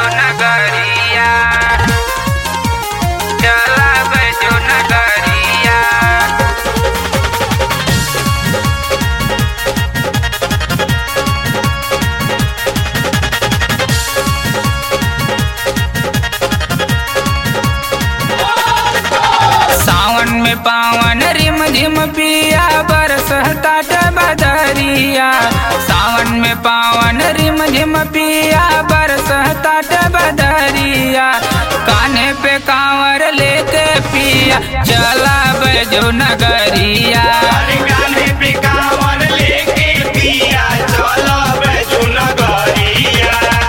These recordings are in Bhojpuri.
बैजो नगरिया चला बैजो नगरिया सावन में पावन रिम झिम पिया बरसता बदरिया सावन में पावन रिम झिम पिया बरसता बदरिया काने पे कांवर लेके पिया चला बैजो नगरिया अरे गाने पे कांवर लेके पिया चलो बैजू नगरिया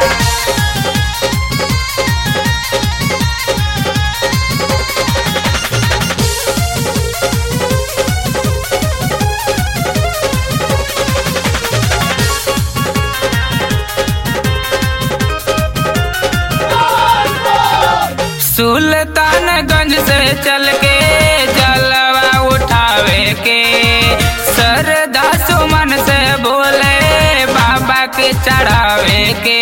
सुल्तानगंज से चल के जलवा उठावे के सरदा सुमन से बोले बाबा के चढ़ावे के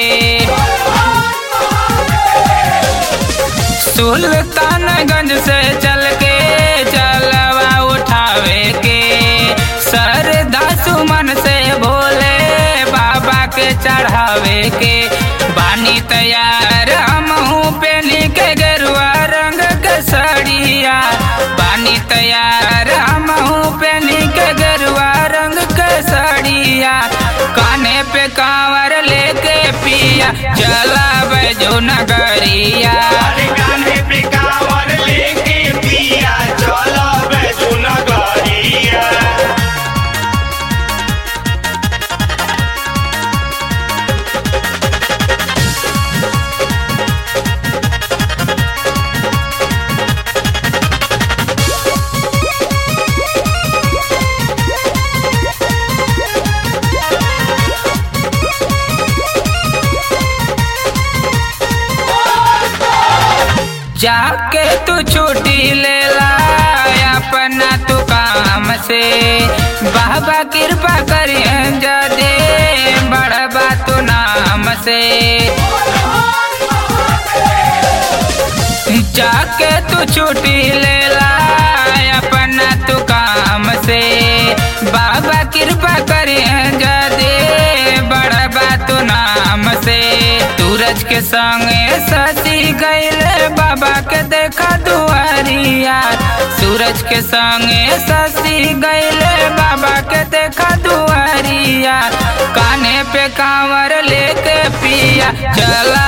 सुल्तानगंज से चल के जलवा उठावे के सरदा सुमन से बोले बाबा के चढ़ावे के बानी तैयार हम पेनी के गेरुआ रंग के सड़िया बानी तैयार हम पेनी के गेरुआ रंग के सड़िया काने पे कांवर लेके पिया चला बैजो नगरिया अरे गाने पे कांवर लेके पिया चलो बैजू नगरिया जाके तू छुट्टी ले ला अपना तू काम से बाबा कृपा करिए जदे बड़बा तू नाम से जाके तू छुट्टी ले ला अपना तू काम से बाबा कृपा करिए जदे बड़बा तू नाम से सूरज के संगे ससी गईले बाबा के देखा दुआरिया सूरज के संगे ससी गईले बाबा के देखा दुआरिया काने पे कांवर लेके पिया चला